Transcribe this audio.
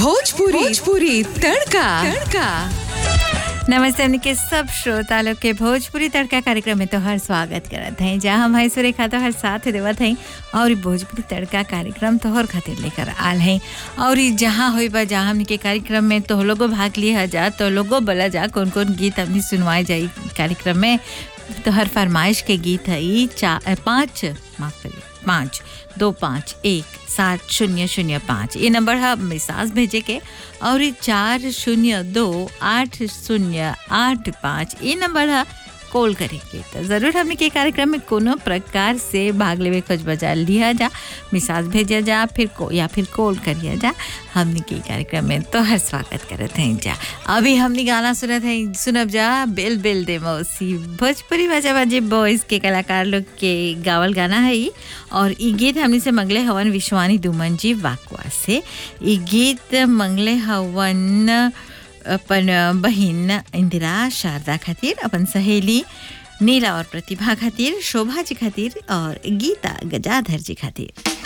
भोजपुरी भोजपुरी तड़का तड़का नमस्ते हमने के सब श्रोता लोग के भोजपुरी तड़का कार्यक्रम में तो हर स्वागत करत हैं जहाँ हम है सुरेखा तो हर साथ देवत हैं और इ भोजपुरी तड़का कार्यक्रम तोहर खातिर लेकर आल हैं और इ जहाँ होई बा जहाँ हमने के कार्यक्रम में तो लोगो भाग लिया जा तो लोगो बोला जा कौन कौन गीत हमने सुनवाए जाई कार्यक्रम में तो हर फरमाइश के गीत है ई चार पाँच माफ करिए पाँच दो पाँच एक सात शून्य शून्य पाँच ये नंबर है मिसाज भेजे के और ये चार शून्य दो आठ शून्य आठ पाँच ये नंबर है कॉल करेंगे तो ज़रूर हमने के कार्यक्रम में कोनो प्रकार से भाग लेवे खोज बजा लिया जा मिसाज भेजा जा फिर को या फिर कॉल करिया जा हमने के कार्यक्रम में तो हर स्वागत करत हैं जा अभी हमने गाना सुनत हैं सुनब जा बेल बेल दे मौसी भोजपुरी बाजा बाजे बॉयज़ के कलाकार लोग के गावल गाना है ई और ई गीत हमने से मंगले हवन विश्वानी दुमन जी वाकवा से ई गीत मंगले हवन अपन बहिन इंदिरा शारदा खातिर अपन सहेली नीला और प्रतिभा खातिर शोभा जी खातिर और गीता गजाधर जी खातिर